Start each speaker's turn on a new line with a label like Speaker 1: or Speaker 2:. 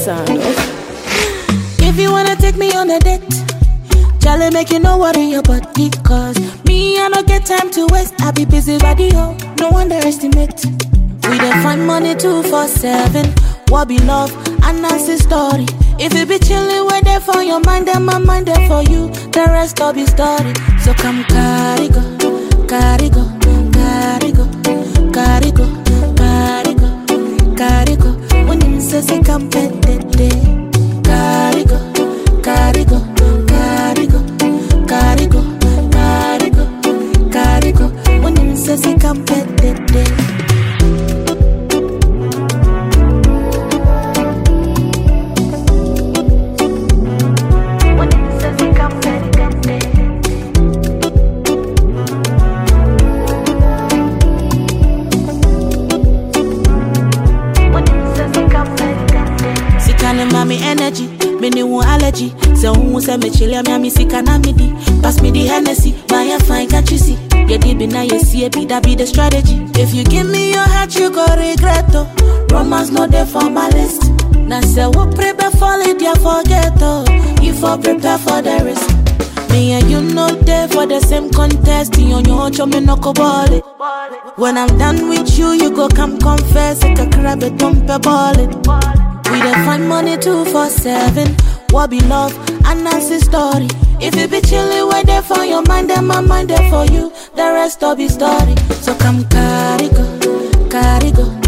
Speaker 1: sound.
Speaker 2: If you wanna take me on a date, Charlie make you no worry your body Cause me, I don't get time to waste I be busy body, oh, no underestimate We dey find money two for seven What be love, and that's the story If you be chillin', wait there for your mind And my mind there for you, the rest all be story So come carry go, carry go, carry go, carry go, carry go, carry go When you say say come pet Carry go, carry go, carry go, carry go, carry go, carry go. When you say say come pet When you say say come pet When you say say come pet Sika ne ma me energy, me ne wo allergy. Say who say me chile me me sika na me di. Pass me the Hennessy, buy a fine can't you see? Yeah, deep in now you see it, be that be the strategy. If you give me your heart, you go regret oh. Romance not there for my list. Now say what prepare for it, yeah forget oh. You for prepare for the risk. Me and you know there for the same contest. You on your own, me no go ball it. When I'm done with you, you go come confess. Like a crab, it dump a ball it. We dey find money two for seven. What be love? And that's the story. If you be chillin', wait there for your mind, and my mind there for you. The rest all be story. So come carry go, carry go,